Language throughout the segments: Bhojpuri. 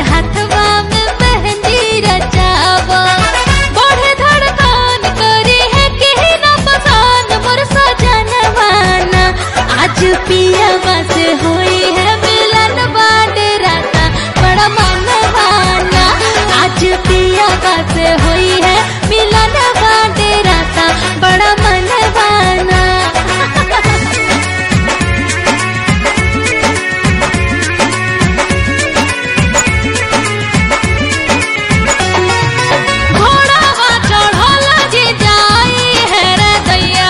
हथवा में मेहंदी रचावा बढ़े धड़कन करे है कि न पसान मोर सजनवाना आज पियावा से होई है मिलन बाटे राता बड़ा मनवाना आज पियावा से होई है मिलन बाटे राता बड़ा मनवाना घोड़ावा चढ़ल जे जाई है रे दैया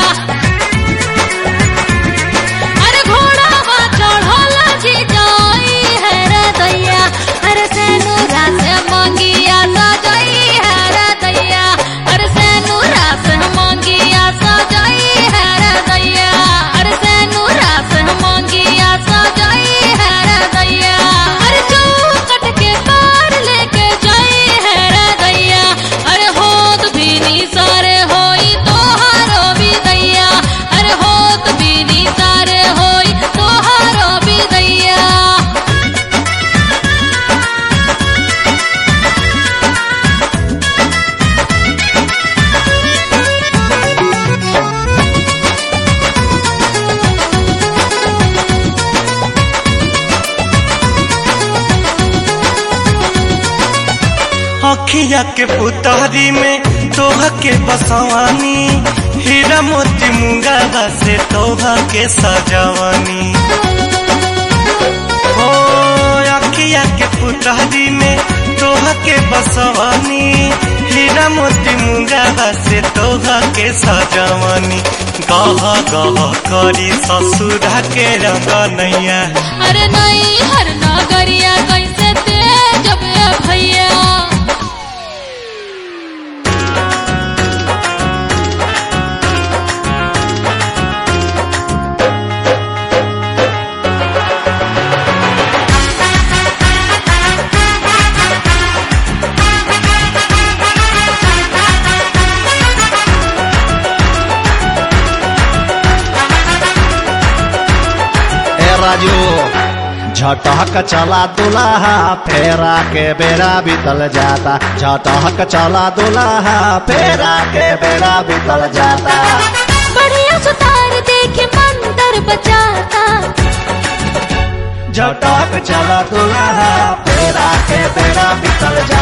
अरे घोड़ावा चढ़ल जे जाई है रे दैया अरे सेनुरा से मंगिया सजाई है रे दैया अरे सेनुरा से मंगिया सजाई है रे दैया अरे सेनुरा से मंगिया सजाई है रे दैया अरे चौकट के पार लेके जाई है रे दैया अरे होत भी नी सारे होई तोहारो भी दैया अरे होत भी नी सारे होई तोहारो भी दैया अखिया के पुतहरी में तोह के बसवानी हीरा मोती मुंगा से तोह के सजवानी हो अखिया के पुतहरी में तोह के बसवानी हीरा मोती मुंगा से तोह के सजवानी गह गह करी ससुरा के रंगनैया अरे नहीं हर नगरिया कैसे तेज बे भैया ए राजू झटहक चला दुल्हा फेरा के बेरा बीतल जाता झटहक चला दुल्हा फेरा के बेरा बीतल जाता बढ़िया सुतार देखे मंदर बचाता झटक चला दुल्हा फेरा के बेरा बीतल जाता